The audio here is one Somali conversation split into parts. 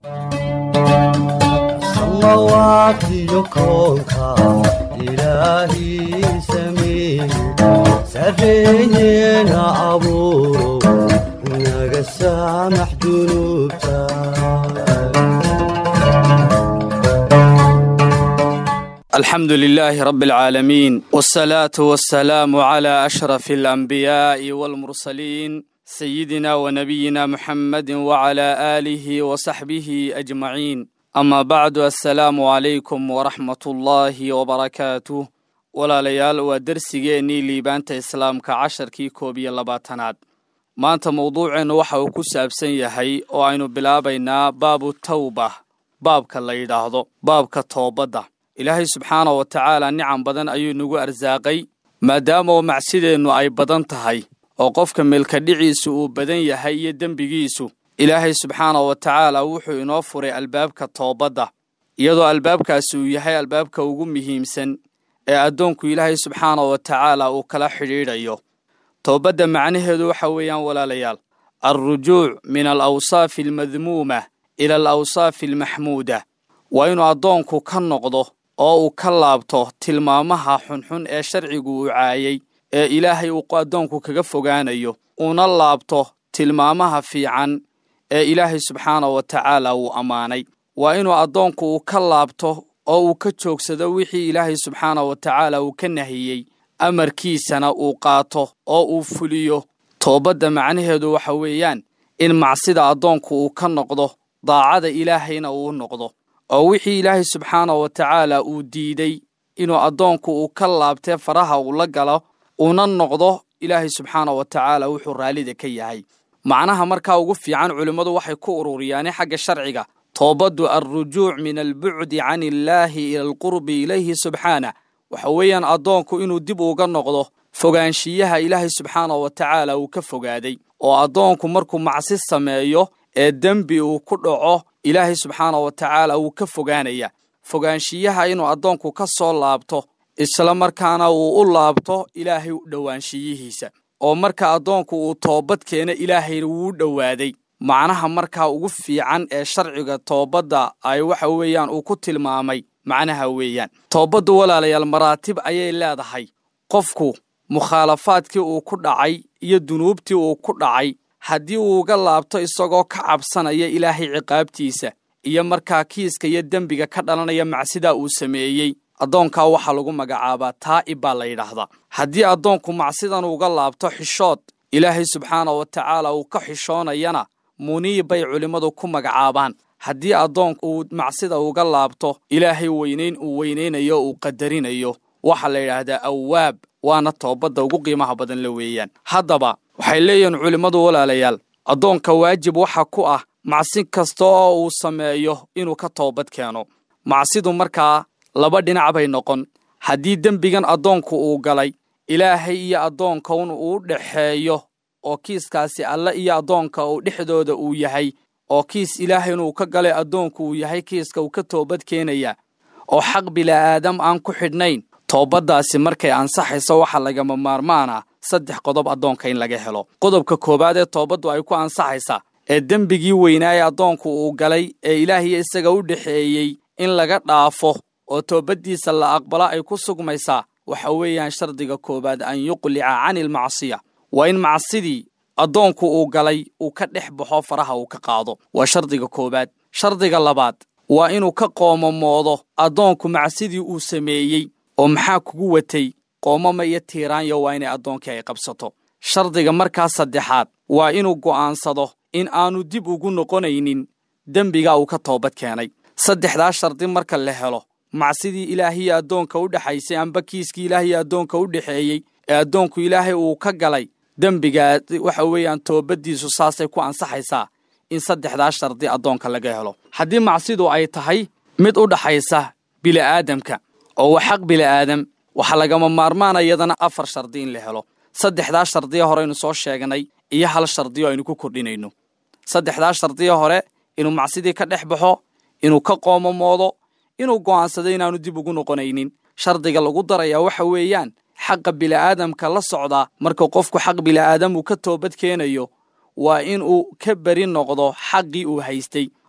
samawatiyo koonka ilaahii sameeye sarreeyeena abuuro naga saamax dunuubta الحمد لله رب العالمين والصلاة والسلام على أشرف الأنبياء والمرسلين سيدنا ونبينا محمد وعلى آله وصحبه أجمعين أما بعد السلام عليكم ورحمة الله وبركاته ولا ليال ودرسيني ليبانت إسلام كعشر كي كوبي اللباتناد maanta mawduuceennu waxa uu ku saabsan yahay oo aynu bilaabaynaa baabu tawba baabka la yidhaahdo baabka toobadda ilaahay subxaana wa tacaala nicam badan ayuu nagu arsaaqay maadaama oo macsideennu ay badan tahay oo qofka meelkadhiciisu uu badan yahay iyo dembigiisu ilaahay subxaana wa tacaala wuxuu inoo furay albaabka toobadda iyadoo albaabkaasi uu yahay albaabka ugu muhiimsan ee addoonku ilaahay subxaana wa tacaala uu kala xidhiidhayo toobadda macnaheedu waxa weeyaan walaalayaal alrujuuc min alawsaafi almadmuuma ila alawsaafi almaxmuuda waa inuu addoonku ka noqdo oo uu ka laabto tilmaamaha xunxun ee sharcigu uu caayay ee ilaahay uu addoonku kaga fogaanayo uuna laabto tilmaamaha fiican ee ilaahay subxaana wa tacaala uu ammaanay waa inuu addoonku uu ka laabto oo uu ka joogsado wixii ilaahay subxaana wa tacaala uu ka nahiyey amarkiisana uu qaato oo uu fuliyo toobadda macnaheedu waxa weeyaan in macsida addoonku uu ka noqdo daacada ilaahayna uu noqdo oo wixii ilaahay subxaana wa tacaala uu diiday inuu addoonku uu ka laabtee faraha uu la galo uuna noqdo ilaahay subxaana wa tacaala wuxuu raallida ka yahay macnaha markaa ugu fiican culimmadu waxay ku ururiyaane xagga sharciga toobaddu alrujuuc min albucdi can illaahi ila alqurbi ilayhi subxaana waxa weeyaan addoonku inuu dib uga noqdo fogaanshiyaha ilaahay subxaana wa tacaala uu ka fogaaday oo addoonku markuu macsi sameeyo ee dembi uu ku dhaco ilaahay subxaana wa tacaala wuu ka fogaanaya fogaanshiyaha inuu addoonku ka soo laabto isla markaana uu u laabto ilaahay dhowaanshiyihiisa oo marka addoonku uu toobad keena ilaahayna wuu dhowaaday macnaha markaa ugu fiican ee sharciga toobadda ay waxa weeyaan uu ku tilmaamay macnaha weeyaan toobaddu walaalayaal maraatib ayay leedahay qofku mukhaalafaadkii uu ku dhacay iyo dunuubtii uu ku dhacay haddii uu uga laabto isagoo ka cabsanaya ilaahay ciqaabtiisa iyo markaa kiiska iyo dembiga ka dhalanaya macsidaa uu sameeyey addoonkaa waxaa lagu magacaabaa taa'ib baa la yidhaahdaa haddii addoonku macsidan uga laabto xishood ilaahay subxaana wa tacaala uu ka xishoonayana muniib bay culimmadu ku magacaabaan haddii addoonku uu macsida uga laabto ilaahay weynayn uu weynaynayo uu qadarinayo waxaa la yidhaahdaa awaab waana toobadda ugu qiimaha badan la weeyaan haddaba waxay leeyihiin culimmadu walaalayaal addoonka waajib waxa ku ah macsi kasta oo uu sameeyo inuu ka toobad keeno macsidu markaa laba dhinac bay noqon haddii dembigan addoonku uu galay ilaahay iyo addoonkaun uu dhexeeyo oo kiiskaasi alle iyo addoonka uu dhexdooda uu yahay oo kiis ilaahay inuu ka galay addoonku uu yahay kiiska uu ka toobad keenaya oo xaq bila'aadam aan ku xidhnayn toobaddaasi markay ansaxayso waxaa lagama maarmaan ah saddex qodob addoonka in laga helo qodobka koowaad ee toobaddu ay ku ansaxaysaa ee dembigii weynaaye addoonku uu galay ee ilaahiyo isaga u dhexeeyey in laga dhaafo oo toobaddiisa la aqbalo ay ku sugmaysaa waxa weeyaan shardiga koowaad an yuqlica cani ilmacsiya waa in macsidii addoonku uu galay uu ka dhex baxo faraha uu ka qaado waa shardiga koowaad shardiga labaad waa inuu ka qoomamoodo addoonku macsidii uu sameeyey oo maxaa kugu watay qoomama iyo tiiraanyo waa inay addoonkii ay qabsato shardiga markaa saddexaad waa inuu go'aansado in aanu dib ugu noqonaynin dembiga uu ka toobad keenay saddexdaa shardi marka la helo macsidii ilaahiyo addoonka u dhexaysay amba kiiskii ilaahiyo addoonka u dhexeeyey ee addoonku ilaahay uu ka galay dembigaa waxa weeyaan toobaddiisu saasay ku ansaxaysaa in saddexdaa shardi addoonka laga helo haddii macsidu ay tahay mid u dhaxaysa bili'aadamka oo waa xaq bili'aadam waxaa lagama maarmaana iyadana afar shardi in la helo saddexdaa shardiya horeynu soo sheegnay iyo hal shardiyo aynu ku kordhinayno saddexdaa shardiya hore inuu macsidii ka dhex baxo inuu ka qoomamoodo inuu go'aansado inaanu dib ugu noqonaynin shardiga lagu darayaa waxa weeyaan xaqa bili'aadamka la socdaa marka qofku xaq bili'aadam uu ka toobad keenayo waa in uu ka beri noqdo xaqii uu haystay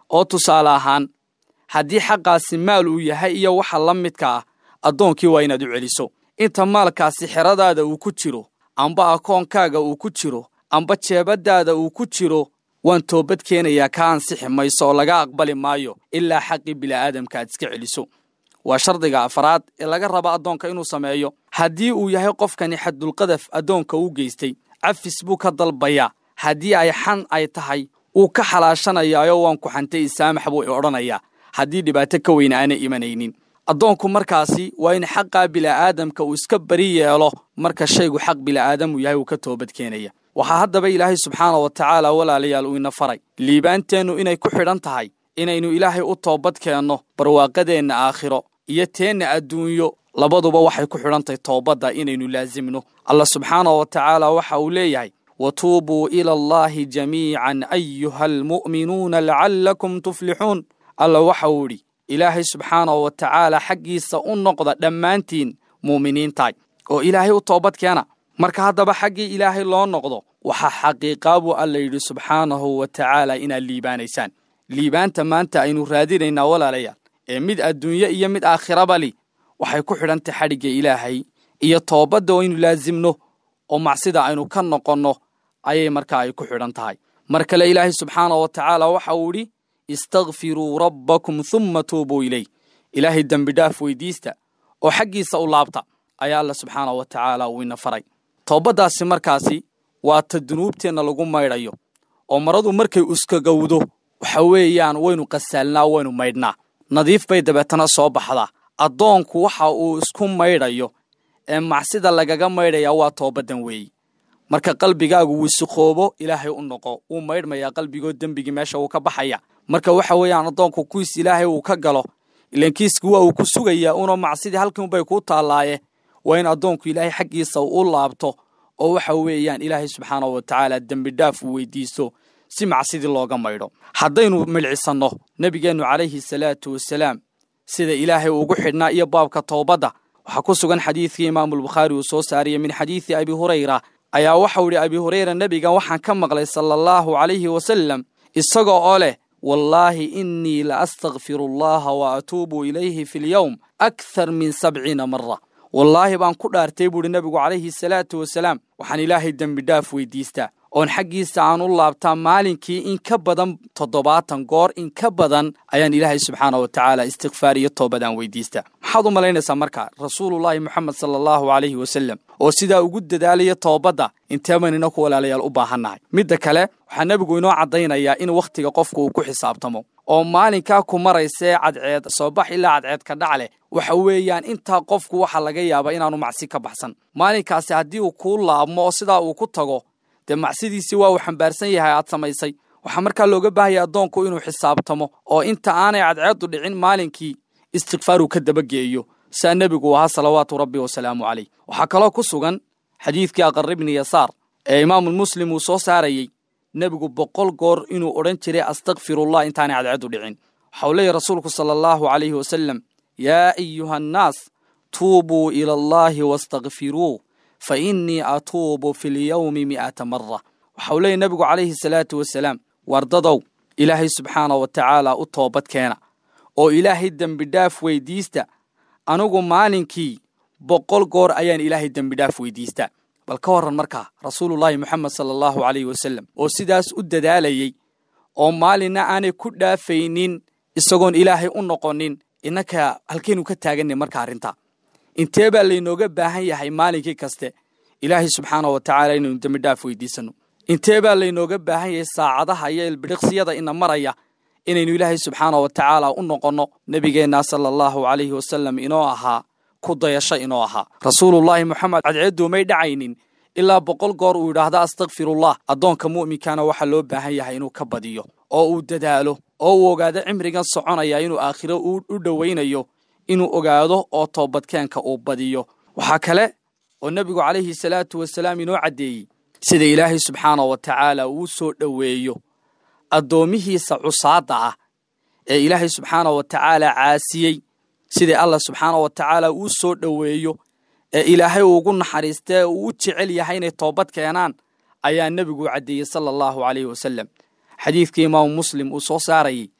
oo tusaale ahaan haddii xaqaasi maal uu yahay iyo waxa la midka ah addoonkii waa inaad u celiso inta maalkaasi xeradaada uu ku jiro amba akoonkaaga uu ku jiro amba jeebaddaada uu ku jiro waan toobad keenayaa ka ansixi mayso oo laga aqbali maayo ilaa xaqii bili'aadamka aad iska celiso waa shardiga afraad ee laga raba addoonka inuu sameeyo haddii uu yahay qofkani xaddulqadaf addoonka u geystay cafis buu ka dalbayaa haddii ay xan ay tahay wuu ka xalaashanayaayo waan ku xantay isaamax buu i odhanayaa haddii dhibaato ka weyn aanay imanaynin addoonku markaasi waa in xaqaa bili'aadamka uu iska bari yeelo marka shaygu xaq bili'aadamu yahay uu ka toobad keenaya waxaa haddaba ilaahay subxaana wa tacaala walaalayaal uu ina faray liibaanteennu inay ku xidhan tahay inaynu ilaahay u toobad keenno barwaaqadeenna aakhiro iyo teenna adduunyo labaduba waxay ku xidhantahay toobadda inaynu laasimno allah subxaana wa tacaala waxa uu leeyahay watuubuu ila allaahi jamiican ayuha almu'minuuna lacallakum tuflixuun alla waxa uu idhi ilaahay subxaanahu wa tacaala xaggiisa u noqda dhammaantiin muuminiintaay oo ilaahay u toobad keena marka haddaba xaggii ilaahay loo noqdo waxaa xaqiiqaa buu alla yidhi subxaanahu wa tacaala inaad liibaanaysaan liibaanta maanta aynu raadinaynaa walaalayaal ee mid adduunye iyo mid aakhiraba li waxay ku xidhantay xadhigga ilaahay iyo toobadda oo aynu laasimno oo macsida aynu ka noqonno ayay markaa ay ku xidhan tahay mar kale ilaahay subxaanahu wa tacaala waxa uu idhi istakfiruu rabbakum humma tuubuu iley ilaahay dembidhaaf weydiista oo xaggiisa u laabta ayaa alla subxaanahu wa tacaala uu ina faray toobaddaasi markaasi waa ta dunuubteenna lagu maydhayo oo maradu markay uskagowdo waxa weeyaan waynu qasaalnaa waynu maydhnaa nadiif bay dabeetana soo baxdaa addoonku waxa uu isku maydhayo ee macsida lagaga maydhayaa waa toobaddan weeyi marka qalbigaagu wisikoobo ilaahay u noqo wuu maydhmayaa qalbigoo dembigii meesha uu ka baxaya marka waxa weeyaan addoonku kuwiis ilaahay uu ka galo ilan kiiski waa uu ku sugayaa una macsidii halkiinbay kuu taallaaye waa in addoonku ilaahay xaggiisa u laabto oo waxa weeyaan ilaahay subxaanahu wa tacaala dembidhaaf uu weydiisto si macsidii looga maydho haddaynu midhcisanno nebigeennu calayhi salaatu wasalaam sida ilaahay ugu xidhnaa iyo baabka toobadda waxaa ku sugan xadiidkii imaamulbukhaari uu soo saariyey min xadiidi abi hurayra ayaa waxau idhi abi hurayra nebiga waxaan ka maqlay sala allahu calayhi wasalam isagoo oo leh wallaahi innii la astakfiru allaha wa atuubu ilayhi fi lyowm akhar min sabciina mara wallaahi baan ku dhaartay buuhi nebigu calayhi salaatu wasalaam waxaan ilaahay dembidhaaf weydiistaa oon xaggiisa aan u laabtaa maalinkii in ka badan toddobaatan goor in ka badan ayaan ilaahay subxaana wa tacaala istikfaar iyo toobadaan weydiistaa maxaad u malaynaysaa marka rasuulullaahi moxamed sala allahu calayhi wasalam oo sidaa ugu dadaalaya toobadda intee baynina ku walaalayaal u baahannahay midda kale waxaa nebigu inoo caddaynayaa in wakhtiga qofku uu ku xisaabtamo oo maalinkaa ku maraysee cadceed soo bax ilaa cadceed ka dhac leh waxa weeyaan intaa qofku waxaa laga yaabaa inaanu macsi ka baxsan maalinkaasi haddii uu kuu laabmo oo sidaa uu ku tago dee macsidiisii waa uu xambaarsan yahay aad samaysay waxaa markaa looga baahaya addoonku inuu xisaabtamo oo inta aanay cadceeddu dhicin maalinkii istikfaaruu ka dabageeyo saa nebigu ahaa salawaatu rabbi wasalaamu calayh waxaa kaloo ku sugan xadiidkii aqar ibni yasaar ee imaamulmuslim uu soo saarayey nebigu boqol goor inuu odhan jiray astakfirullah intaanay cadceeddu dhicin waxau leeyahy rasuulku sala allahu calayhi wasalam yaa ayuha annaas tuubuu ila allaahi wastakfiruu fa innii atuubu fi lyowmi mi'ata mara waxau leeyahy nebigu calayhi salaatu wasalaam wardadow ilaahay subxaana wa tacaala u toobad keena oo ilaahay dembidhaaf weydiista anigu maalinkii boqol goor ayaan ilaahay dembidhaaf weydiistaa bal ka warran markaa rasuulullaahi moxamed sala allahu calayhi wasalam oo sidaas u dadaalayey oo maalinna aanay ku dhaafaynin isagoon ilaahay u noqonin innaka halkaynu ka taaganay marka arrintaa intee baa laynooga baahan yahay maalinkii kaste ilaahay subxaana wa tacaala inaynu dembidhaaf weydiisanno intee baa laynooga baahan yahay saacadaha iyo ilbidhiqsiyada ina maraya inaynu ilaahay subxaana wa tacaala u noqonno nebigeenna sala allahu calayhi wasalam inoo ahaa ku dayasho inoo ahaa rasuulullaahi moxamed cadceedduumay dhacaynin ilaa boqol goor uu yidhaahda astakfirullah addoonka mu'minkana waxaa loo baahan yahay inuu ka badiyo oo uu dadaalo oo uu ogaado cimrigan soconaya inuu aakhiro u dhowaynayo inuu ogaado oo toobadkeenka uu badiyo waxaa kale oo nebigu calayhi salaatu wasalaam inoo caddeeyey sida ilaahay subxaana wa tacaala uu soo dhoweeyo addoommihiisa cusaadda ah ee ilaahay subxaana wa tacaala caasiyey sidai allah subxaana wa tacaala uu soo dhoweeyo ee ilaahay uugu naxariistee uu u jecel yahay inay toobad keenaan ayaa nebigu caddeeyey sala allahu calayhi wasalam xadiidkii imaamu muslim uu soo saarayey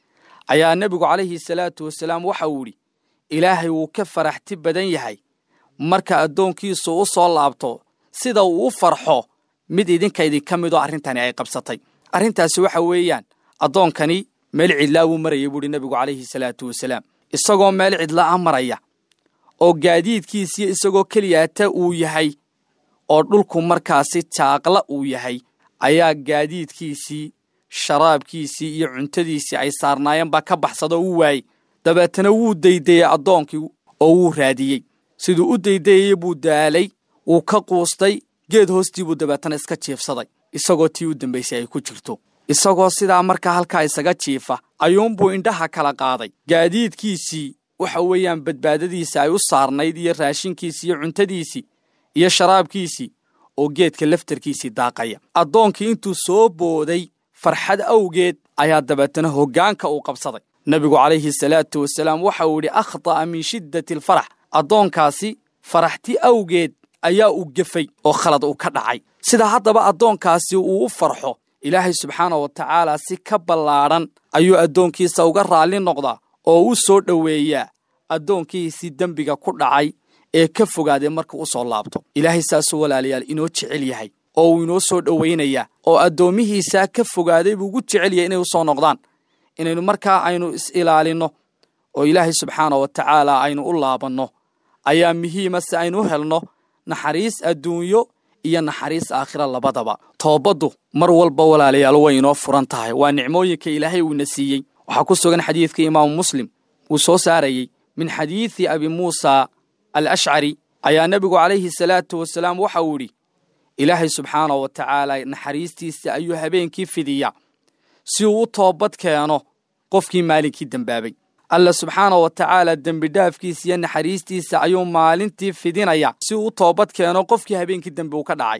ayaa nebigu calayhi salaatu wasalaam waxa uu yidhi ilaahay wuu ka faraxti badan yahay marka addoonkiisu u soo laabto sida uu u farxo mid idinka idinka midoo arrintani ay qabsatay arrintaasi waxa weeyaan addoonkani meel cidlaa buu maraya buuhi nebigu calayhi salaatu wasalaam isagoo meel cidlaa maraya oo gaadiidkiisiyo isagoo keliyaata uu yahay oo dhulku markaasi jaaqla uu yahay ayaa gaadiidkiisii sharaabkiisii iyo cuntadiisii ay saarnaayeen baa ka baxsada oo u waayey dabeetana wuu daydayey addoonkii oo wuu raadiyey siduu u daydayayey buu daalay wuu ka quustay geed hoostii buu dabeetana iska jiifsaday isagoo tii u dambaysay ay ku jirto isagoo sidaa markaa halkaa isaga jiifa ayuunbuu indhaha kala qaaday gaadiidkiisii waxa weeyaan badbaadadiisa ay u saarnayd iyo raashinkiisii iyo cuntadiisii iyo sharaabkiisii oo geedka laftarkiisii daaqaya addoonkii intuu soo booday farxad awgeed ayaa dabeetana hoggaanka uu qabsaday nebigu calayhi salaatu wasalaam waxa uu yidhi akhta'a min shiddati alfarax addoonkaasi faraxti awgeed ayaa uu gefay oo khalad uu ka dhacay sida haddaba addoonkaasi uu u farxo ilaahay subxaana wa tacaala si ka ballaadhan ayuu addoonkiisa uga raalli noqdaa oo u soo dhoweeyaa addoonkiisii dembiga ku dhacay ee ka fogaaday marka u soo laabto ilaahay saasuu walaalayaal inoo jecel yahay oo uu inoo soo dhowaynayaa oo addoommihiisaa ka fogaaday buu ugu jecel yahay inay u soo noqdaan inaynu markaa aynu is-ilaalinno oo ilaahay subxaana wa tacaala aynu u laabanno ayaa muhiima si aynu u helno naxariis adduunyo iyo naxariis aakhira labadaba toobaddu mar walba walaalayaal way inoo furan tahay waa nicmooyinka ilaahay uuna siiyey waxaa ku sugan xadiidka imaamu muslim uu soo saarayey min xadiidi abi muusa al ashcari ayaa nebigu calayhi salaatu wasalaam waxa uu yidhi ilaahay subxaana wa tacaala naxariistiisa ayuu habeenkii fidiya si uu u toobad keeno qofkii maalinkii dembaabay alla subxaana wa tacaala dembidhaafkiisa iyo naxariistiisa ayuu maalintii fidinaya si uu u toobad keeno qofkii habeenkii dembi uu ka dhacay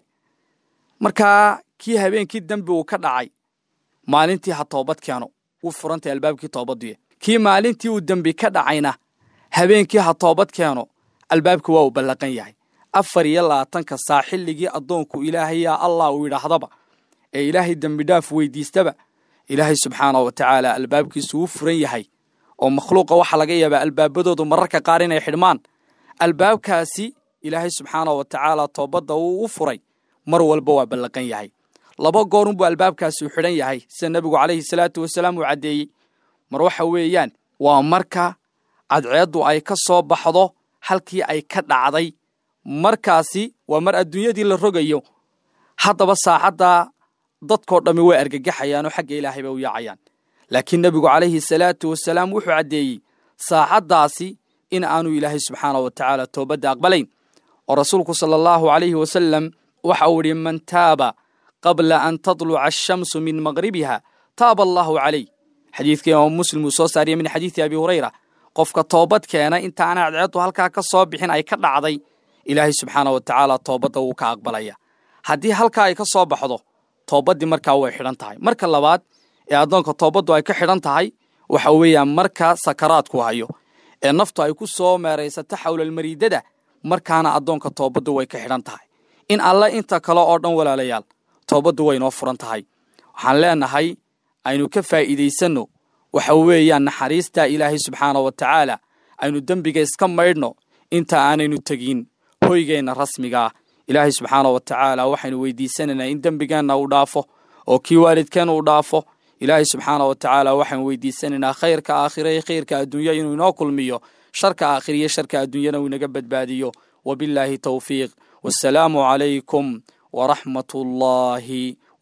markaa kii habeenkii dembi uu ka dhacay maalintii ha toobad keeno wuu furantay albaabkii toobadduye kii maalintii uu dembi ka dhacayna habeenkii ha toobad keeno albaabkii waa uu ballaqan yahay afar iyo labaatanka saa xilligii addoonku ilaahay yaa allah uu yidhaahdaba ee ilaahay dembidhaaf weydiistaba ilaahay subxaana wa tacaala albaabkiisu wuu furan yahay oo makhluuqa waxaa laga yaabaa albaabadoodu mararka qaar inay xidhmaan albaabkaasi ilaahay subxaana wa tacaala toobadda wuu u furay mar walba waa ballaqan yahay laba goorunbuu albaabkaasi u xidhan yahay sida nebigu calayhi salaatu wasalaam uu caddeeyey mar waxa weeyaan waa marka cadceeddu ay ka soo baxdo halkii ay ka dhacday markaasi waa mar adduunyadii la rogayo haddaba saacaddaa dadkoo dhammi way argagaxayaanoo xagga ilaahay bay u yaacayaan laakiin nebigu calayhi salaatu wasalaam wuxuu caddeeyey saacaddaasi in aanu ilaahay subxaana wa tacaala toobadda aqbalayn oo rasuulku sala allahu calayhi wasalam waxa uu idhi man taaba qabla an tadluca ashamsu min maqribiha taaba allaahu calayh xadiidka imaamu muslim uu soo saariyey min xadiidi abi hurayra qofka toobad keena intaana cadceeddu halkaa ka soo bixin ay ka dhacday ilaahay subxaana wa tacaala toobadda wuu ka aqbalaya haddii halkaa ay ka soo baxdo toobaddii markaa way xidhan tahay marka labaad ee addoonka toobaddu ay ka xidhan tahay waxa weeyaan marka sakaraadku hayo ee naftu ay ku soo meeraysato xawlalmariidada markaana addoonka toobaddu way ka xidhan tahay in alle inta kale oo dhan walaalayaal toobaddu way noo furan tahay waxaan leenahay aynu ka faa'iidaysanno waxa weeyaan naxariistaa ilaahay subxaana wa tacaala aynu dembiga iska maydhno inta aanaynu tegin hoygeenna rasmigaa ilaahay subxaana wa tacaala waxaynu weydiisanaynaa in dembigeenna uu dhaafo oo kii waalidkeen uu dhaafo ilaahay subxaana wa tacaala waxaynu weydiisanaynaa khayrka aakhira iyo khayrka adduunya inuu inoo kulmiyo sharka aakhira iyo sharka adduunyana uu inaga badbaadiyo wabillaahi towfiiq wassalaamu calaykum waraxmat ullaahi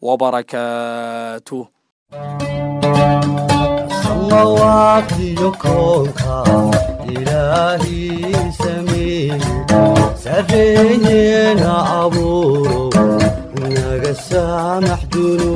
wabarakaatuh samawatiyo koonka ilaahii sameeye sarreeyeena abuuro naga saamax dunuub